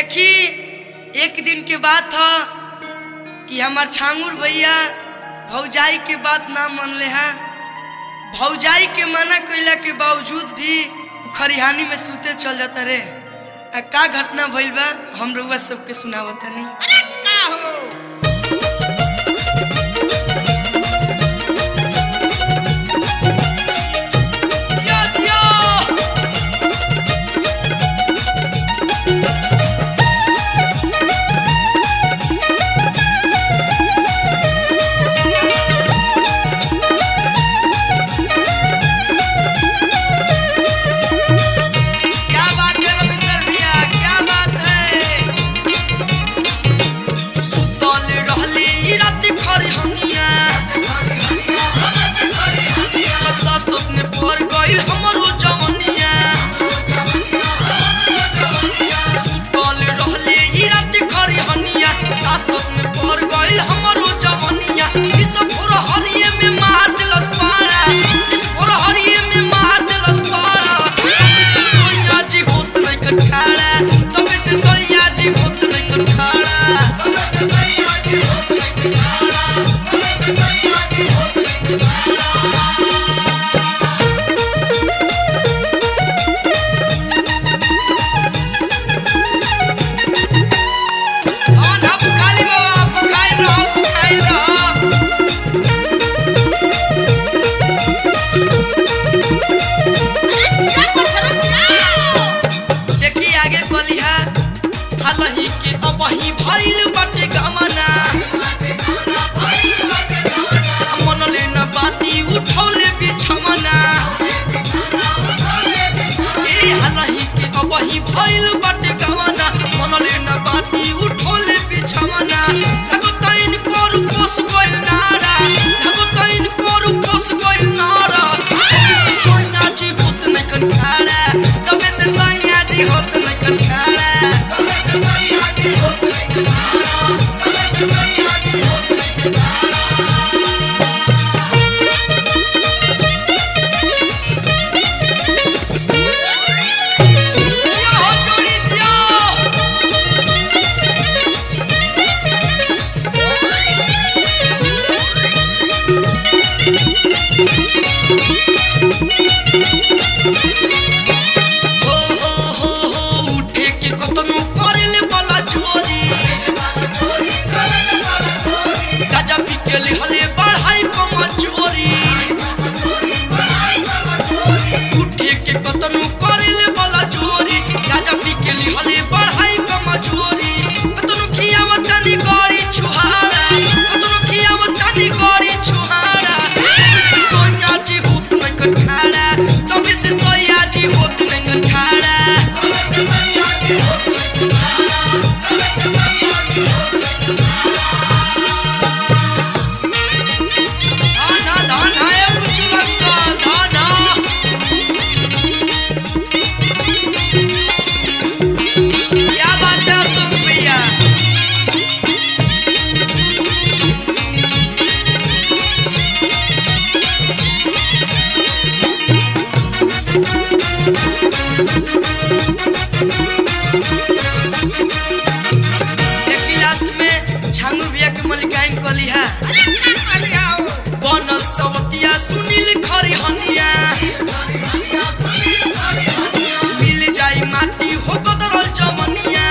देखी एक दिन के बात था कि हमार छांगुर भैया भौजाई के बात ना मनले हैं भौजाई के मना कइला के बावजूद भी उ खरिहानी में सूते चल जाता रे आ का घटना भइल बा हम रउआ सबके सुनावत नहीं अरे का हो जिया जिया क्या बात है रविंदर भैया क्या बात है सुतल रहले ई रात खरिहनिया हसा सपने पर गइल हमरो जवनिया सुतल रहले ई रात खरिहनिया सासत में पर गइल हमरो जवनिया इस पूरा हरिये में मार दिलस पाड़ा इस पूरा हरिये में मार दिलस पाड़ा तब से सोनिया जी होत नहीं कठाड़ा तब से सोनिया जी होत नहीं कठाड़ा धान हा बुखाली बाबा बुखाइल रहो बुखाइल रहो अरे जा पछरो जा देखी आगे बलिहा हालही के अबही भइल बाटे गमना मन लेना बाती उठौले बिछमना ए हालही के अबही भइल बाटे गमना मन लेना बाती उठौले बिछमना लगो तैन कोर पोस गइल नारा लगो तैन कोर पोस गइल नारा तबे से सोना जी होत न कंठाड़ा तबे से सैया जी होत न कंठाड़ा जिया हो जोड़ी जिया हो हो हो हो उठे के कतनो करेले वाला छोरी गाजा पी के लिहले बढ़ाई कम चोरी उठे के कतनो करेले वाला चोरी गाजा पी के लिहले बढ़ाई कम चोरी कतनो खियावत तनी गड़ी छुहारा कतनो खियावत तनी गड़ी छुहारा तबे से सोया जी होत नहीं कठाड़ा तबे से सोया जी होत नहीं कठाड़ा धाना धाना ए बुचुलंगा धाना क्या बात है अशोक भैया देखी लास्ट में छांगुर भैया के मलिकाइन कली है अरे का कहलिया हो बनल सवतिया सुनील खरिहनिया मिल जाई माटी हो कदरल जमनिया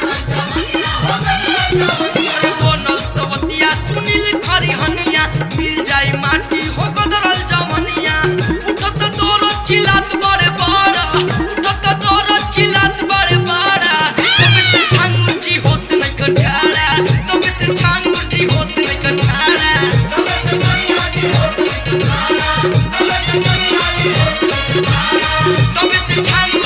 अरे बनल सवतिया सुनील खरिहनिया मिल जाई माटी हो कदरल जमनिया उठत तोर चिल्लात बड़े बड़ा उठत तोर चिल्लात बड़े बड़ा तब से छांगुर जी होत नहीं कठाड़ा तब से छांगुर जी होत नहीं कठाड़ा तब से छांगुर